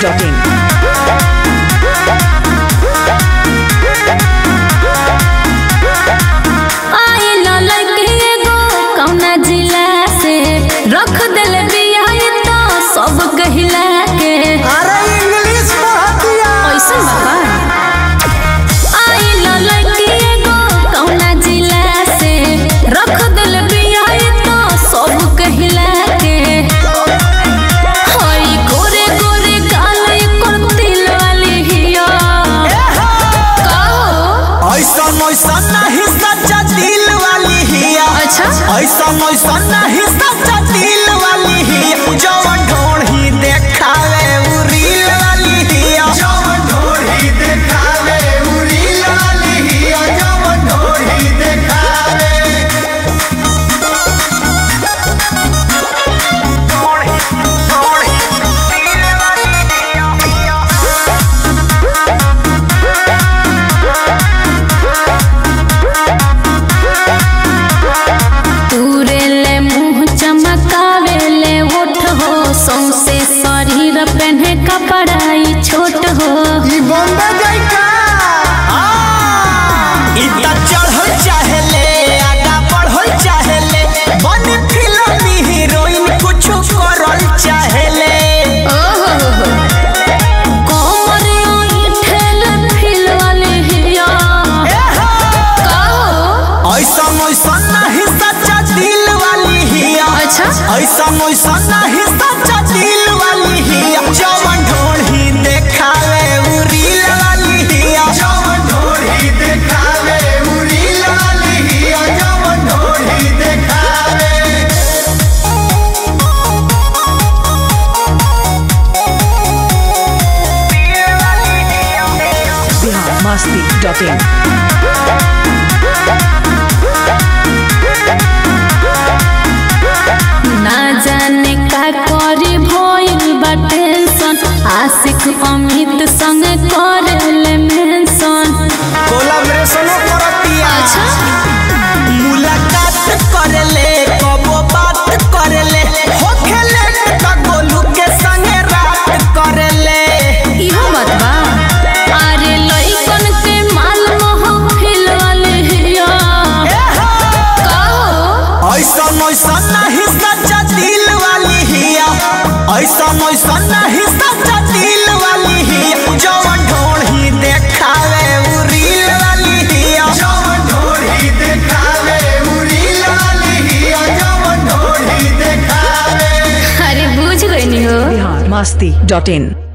biharmasti.in आइल लड़की एगो कौना जिला से रख दिल बिया तो सब गहिला के अरे इंग्लिश पढ़तिया ऐसन बाबा आइल लड़की एगो कौना जिला से रख दिल बिया तो सब गहिला के हई गोरे गोरे गाल एकर तिल वाली हिया का हो ऐसा ऐसा नहीं सच्चा दिल वाली हिया अच्छा ऐसा ऐसा नहीं सच्चा दिल वाली हिया जवन ढोढ़ी देखावे उ रील वाली हिया जवन ढोढ़ी देखावे उ रील वाली हिया जवन ढोढ़ी देखावे ढोढ़ी ढोढ़ी रील वाली हिया तूरे ले मुंह चमकावे ले ओठ हो सौसे शरीर पहने कपड़ाई छोट हो ई बम्बे जाइका ई त चढ़ल चाहेले आगा बढ़ल चाहेले बन फिल्मी हीरोइन कुछ करल चाहेले कोमर ठेल फिल वाले हिया का हो ऐसा ऐसा नहीं सच्चा दिल वाली हिया अच्छा ऐसा ऐसा नहीं सच्चा दिल वाली हिया जवन ढोढ़ी देखावे उ रील वाली हिया जवन ढोढ़ी देखावे उ रील वाली हिया जवन ढोढ़ी देखावे biharmasti.in ना जाने का करी भइल बा टेंशन आशिक अमित संग करेले मेंशन कोलाब्रेशनो करतिया अच्छा मुलाकात करले कबो बात करले होखेले त गोलू के संगे रात करले इहो बात बा अरे लइकन के माल महफिल वाले हिया का हो ऐसा ऐसा नहीं सच्चा दिल वाली हिया ऐसा ऐसा नहीं सच्चा दिल वाली हिया जवन ढोढ़ी देखावे उ रील वाली हिया जवन ढोढ़ी देखावे उ रील वाली हिया जवन ढोढ़ी देखावे अरे बुझ गई हो biharmasti.in